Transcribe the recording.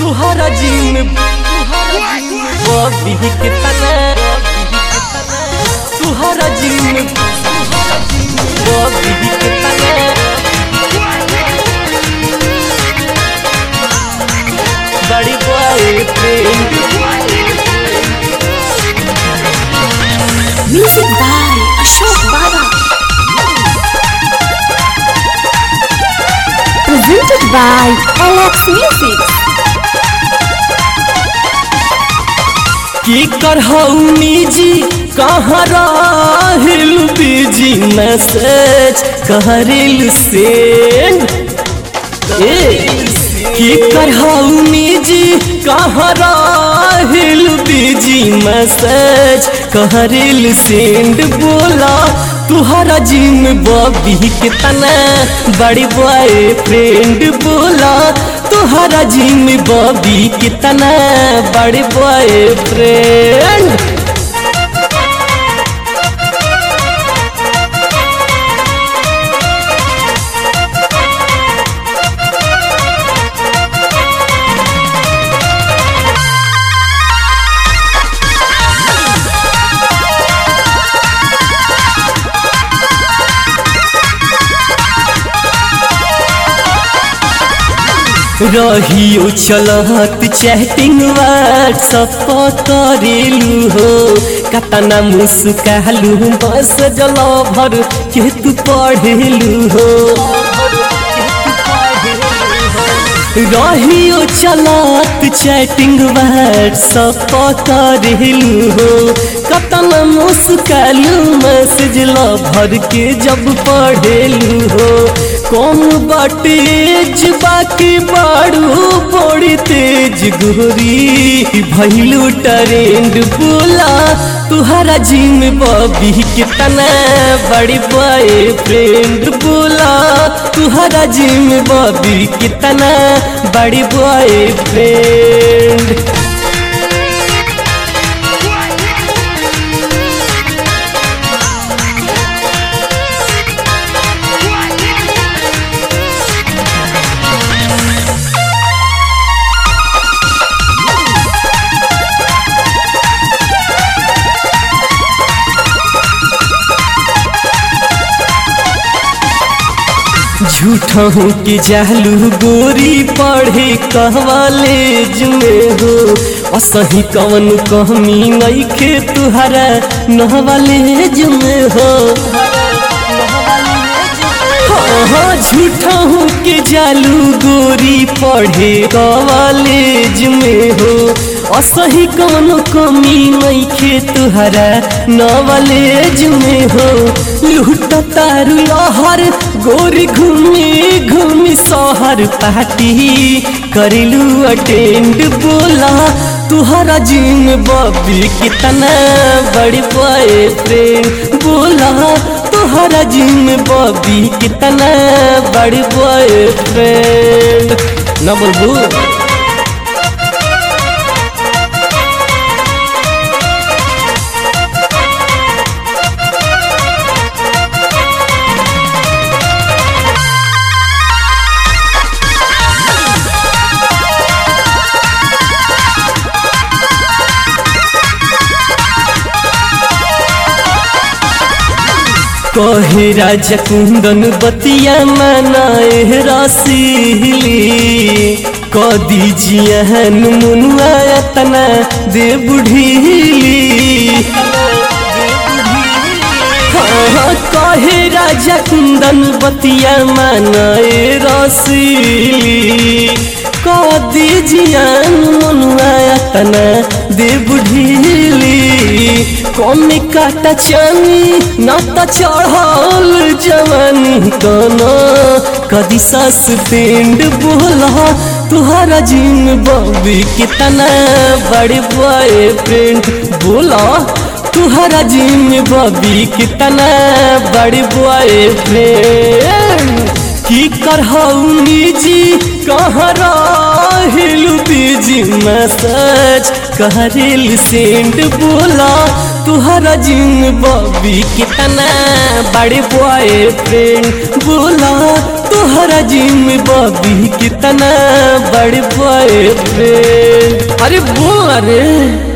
तुहरा gym Bobby के तना तुहरा जिम बॉबी के तना बड़ी boyfriend Music by Ashok Baba. Presented by Alex Music. की करहौनी जी कहाँ राहिल बिजी मैसेज कहरिल सेंड ए की करहौनी जी कहाँ राहिल बिजी मैसेज कहरिल सेंड बोला तुहरा जिम बॉबी के तना बड़ी बॉय फ्रेंड बोला तुहरा जिम बॉबी के तना बड़ी बॉय फ्रेंड रहियो चलत चैटिंग व्हाट्सअप करेलू हो कतना मुस्कालू बस जल भर के तू पढ़ेलू हो रहियो चलत चैटिंग व्हाट्सअप करेलू हो कतना मुस्कालू मैसेज ल भर के जब पढ़ेलू हो कौन बाटेज बाकी बाड़ू बड़ी तेज गोरी भैलू ट्रेंड बोला तुहरा जिम बॉबी कितना बड़ी बॉय फ्रेंड बोला तुहरा जिम बॉबी कितना बड़ी बॉय फ्रेंड झूठा हूँ कि जालू गोरी पढ़े कहवालेज में हो असही कवन कहमी नहीं खे तुहरा नहवालेज में हो हाँ हाँ झूठा हूँ कि जालू गोरी पढ़े कॉलेज में हो असही कौनो कमी नहीं खे तुहरा नॉलेज में हो लूट तारू लहर गोरी घूमी घूमी शहर पार्टी करिलू अटेंड बोला तुहरा जिम बॉबी कितना बड़ी बॉय फ्रेंड बोला तुहरा जिम बॉबी कितना बड़ी बॉय फ्रेंड ना बोलबू कहे राजा कुंदन बतिया मनाए रसीली क दीजिए हन मुनुआ तना दे बुढ़ीली हाँ कहे राजा कुंदन बतिया मनाए रसीली क दीजिए मुनुआ तना दे बुढ़ीली कौन काटा चानी ना त चढ़ल जवानी कना कदी सास पेंड बोला तुहरा जिम बॉबी कितना बड़े बॉय फ्रेंड बोला तुहरा जिम बॉबी कितना बड़े बॉय फ्रेंड की करहौनी जी कहाँ राहिल बीजी मैसेज कहरिल सेंड बोला तुहरा जिन बॉबी कितना बड़े बॉय फ्रेंड बोला तुहरा तोहरा जिम बबी कितना बड़े बड़े फ्रेंड अरे बोल रे